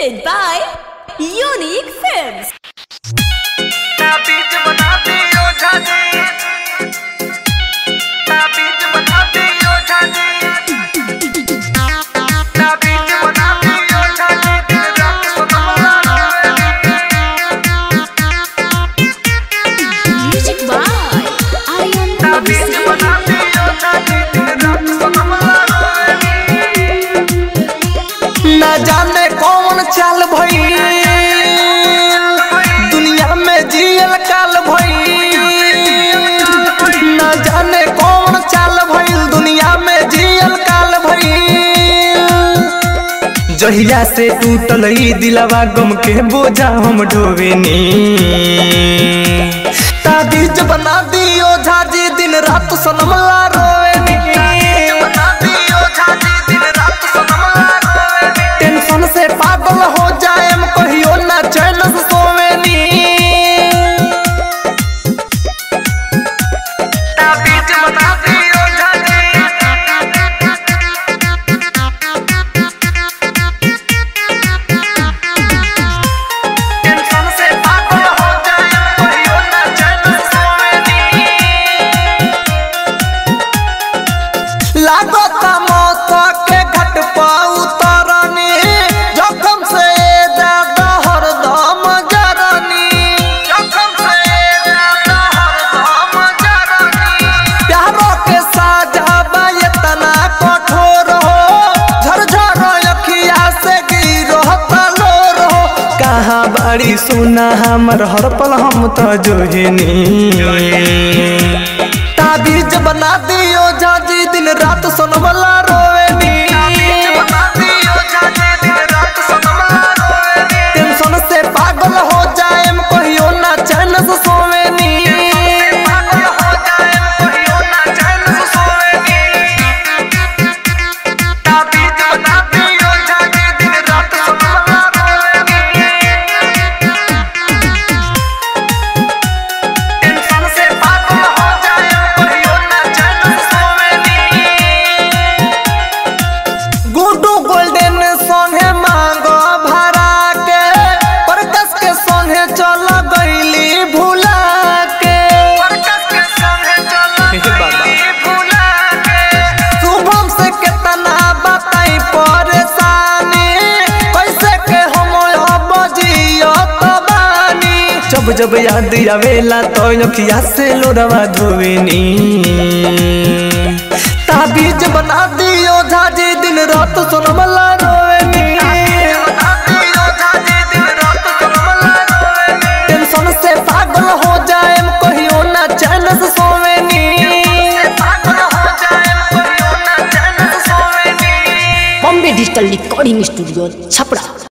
presented by Unique Films. ताबीज बनाती हो झाजी ताबीज बनाती हो झाजी ताबीज बनाती हो झाजी दिन रात सुनमला Music by Aryan ताबीज बनाती हो झाजी दिन रात सुनमला न जाने कौन चाल भई दुनिया में जियल काल भई न जाने कौन चाल भइल दुनिया में जियल काल भई जहिया से टूटल ई दिलवा गम के बोझा हम ढोवेनी ताबीज बना दियो झाजी दिन रात सनमला रोवेनी बनाती हो झाजी दिन रात सुनमला टेंशन से पागल हो जाए कहियो ना चैन से सोवेनी ताबीज बनाती हो झाजी टेंशन से पागल हो जाए कहियो ना चैन से सोवेनी लागत मौत के घट पा उतरनी जोखम से ज्यादा हरदम जरनी जोखम से ज्यादा हरदम जरनी प्यारो के साजा बा इतना कठोर हो झरझर अखिया से गिरो तलोर हो कहाँ बड़ी सुना हमर हर पल हम तो जोहिनी ताबीज बना दियो जाजी दिन रात सोनमला रोवेनी बनाती हो झाजी दिन रात सुनमला रोवेनी टेंशन से पागल हो जाए कहियो ना चैन से सोवेनी पागल हो जाए कहियो ना चैन से सोवेनी ताबीज बनाती हो झाजी दिन रात सुनमला रोवेनी टेंशन से पागल हो जाए कहियो ना चैन से सोवेनी गुड्डू गोल्डन सोने मांगो भरा के परकस के सोने चल गईली भूला के परकस के संगे चला गई भुला के शुभम से कितना बताई परेशानी कैसे के हम अब जियो तो बानी जब जब याद आवेला तो अखिया से लोरवा धोवेनी ताबीज बना दियो झाजी दिन रात सोनमला रोवेनी टेंशन से पागल हो जाए कहियो ना चैन से सोवेनी Bombay Digital Recording Studio, Chapra.